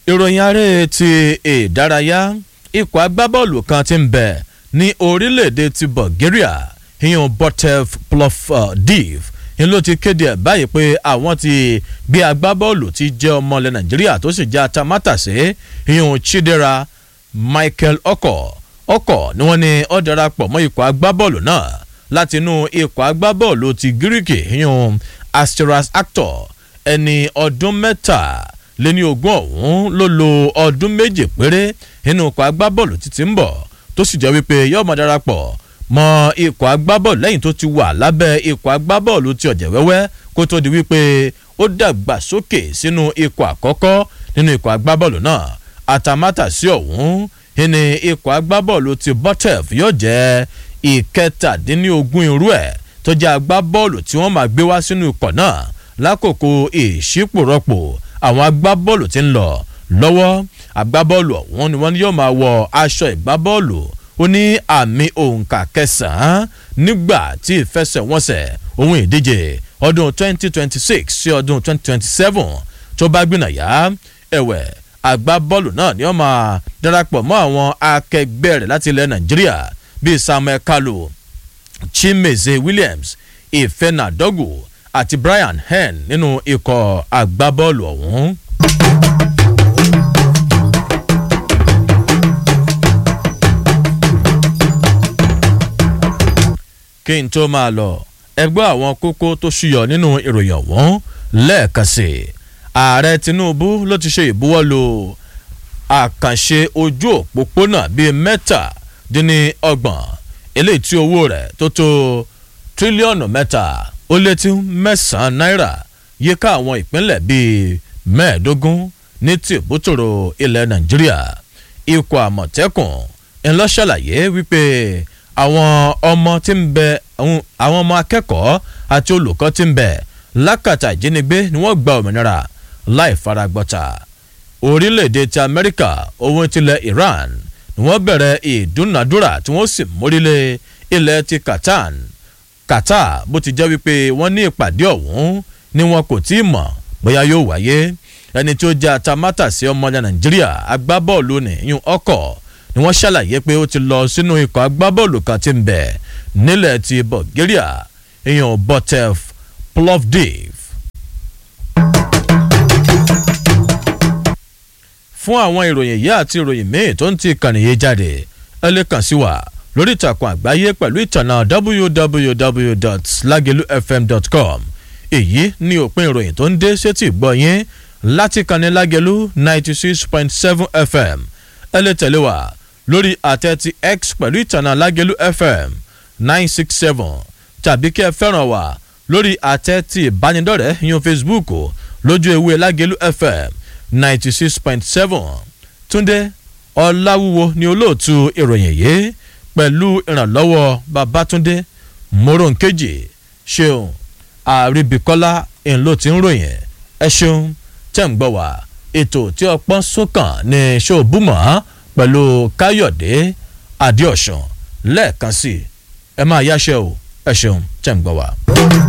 ìròyìn aré ti ìdárayá ikọ̀ agbábọ́ọ̀lù kan ti ń bẹ̀ ní orílẹ̀-èdè ti bulgaria ìyẹn botev plovdiv ni ló ti kéde ẹ̀ báyìí pé àwọn ti gbé agbábọ́ọ̀lù ti jẹ́ ọmọ ilẹ̀ nàìjíríà tó sì jẹ́ atamátàsé ìyẹn chidera michael ọkọ̀ ọkọ̀ ni wọ́n ní ó darapọ̀ mọ́ ikọ̀ agbábọ́ọ̀lù náà látinú ikọ̀ agbábọ́ọ̀lù ti gíríkì ìyẹn asteras actor ẹni ọdún mẹ́ta lẹ́ni ogún ọ̀hún ló lo ọdún méje péré nínú ikọ̀ agbábọ́ọ̀lù títí ń bọ̀ tó sì jẹ́ wípé yóò máa darapọ̀ mọ́ ikọ̀ agbábọ́ọ̀lù lẹ́yìn tó ti wà lábẹ́ ikọ̀ agbábọ́ọ̀lù ti ọ̀jẹ̀ wẹ́wẹ́ kó tó di wípé ó dàgbà sókè sínú ikọ̀ àkọ́kọ́ nínú ikọ̀ agbábọ́ọ̀lù náà àtàmátàsí ọ̀hún ní ikọ̀ agbábọ́ọ̀lù ti botef yóò jẹ́ ìkẹtàdínlógún irú ẹ̀ tó jẹ́ agbábọ́ọ̀lù tí wọ́n máa gbé wá sínú ikọ̀ náà lákòókò ìṣípòrọ́pò àwọn agbábọ́ọ̀lù tí ń lọ lọ́wọ́ agbábọ́ọ̀lù ọ̀hún ni wọ́n yóò máa wọ aṣọ ìgbábọ́ọ̀lù ó ní àmì òǹkà kẹsàn-án nígbà tí ìfẹsẹ̀wọnsẹ̀ ohun ìdíje ọdún 2026 sí ọdún 2027 tó bá gbìnàyà ẹ̀wẹ̀ agbábọ́ọ̀lù náà ni wọ́n máa darapọ̀ mọ́ àwọn akẹgbẹ́ rẹ̀ láti ilẹ̀ nàìjíríà bíi samuel kalu chimeze williams ifeanadogu àti brian hen nínú ikọ̀ agbábọ́ọ̀lù ọ̀hún. kí n tó máa lọ ẹgbẹ́ àwọn kókó tó ṣúyọ nínú ìròyìn ọ̀hún lẹ́ẹ̀kan sí i ààrẹ tinubu ló ti ṣe ìbuwọ́lù àkànṣe ojú òpópónà bíi mẹ́tàdínlọ́gbọ̀n eléyìí tí owó rẹ̀ tó tó tírílíọ̀nù mẹ́ta ó lé tí mẹ́sàn-án náírà yíká àwọn ìpínlẹ̀ bíi mẹ́ẹ̀ẹ́dógún ní tìbútòrò ilẹ̀ nàìjíríà ikọ̀ àmọ̀tẹ́kùn ńlọ́ṣàlàyé wípé àwọn ọmọ tí ń bẹ àwọn ọmọ akẹ́kọ̀ọ́ àti olùkọ́ tí ń bẹ lákàtà ìjínigbé ni wọ́n gba òmìnira láì faragbọ́ta orílẹ̀-èdè ti amẹ́ríkà ohun tilẹ̀ iran ni wọ́n bẹ̀rẹ̀ ìdúnàdúrà tí wọ́n sì mórílẹ̀ ilẹ̀ ti qatar qatar bó ti jẹ́ wípé wọ́n ní ìpàdé ọ̀hún ni wọn kò tí ì mọ̀ bóyá yóò wáyé ẹni tí ó jẹ́ atamátàsí ọmọdé nàìjíríà agbábọ́ọ̀lù nìyún ọkọ̀ ni wọ́n ṣàlàyé pé ó ti lọ sínú ikọ̀ agbábọ́ọ̀lù kan tí ń bẹ̀ nílẹ̀ ti bulgaria ìyún botev plovdiv. fún àwọn ìròyìn yìí àti ìròyìn míì tó ń ti kànnì yìí jáde ẹ lè kàn sí wa lórí ìtàkùn àgbáyé pẹ̀lú ìtànà www.lagelufm.com èyí ní òpin ìròyìn tó ń dé sétí ìgbọ́ yín láti kànnì lágẹ̀lú ninety six point seven fm ẹ lè tẹ̀lé wa lórí àtẹ ti x pẹ̀lú ìtànà lágẹ̀lú fm nine six seven tàbí kí ẹ fẹ́ràn wa lórí àtẹ ti ìbánidọ́rẹ̀ẹ́ yan facebook lójú ewé lágẹ̀lú fm ninety six point seven túndé ọ̀làwúwo ni olóòtú ìròyìn yìí pẹ̀lú ìrànlọ́wọ́ babatunde moronkeji ṣeun àríbíkọ́lá ńlọ tí ń ròyìn ẹ ṣeun tẹ̀ ń gbọ́ wá ètò tí ọpọ́n sókàn ní ṣòbùmọ̀ pẹ̀lú káyọ̀dé adéọ̀sán lẹ́ẹ̀kan sí ẹ máa yáṣẹ́ o ẹ ṣeun tẹ̀ ń gbọ́ wá.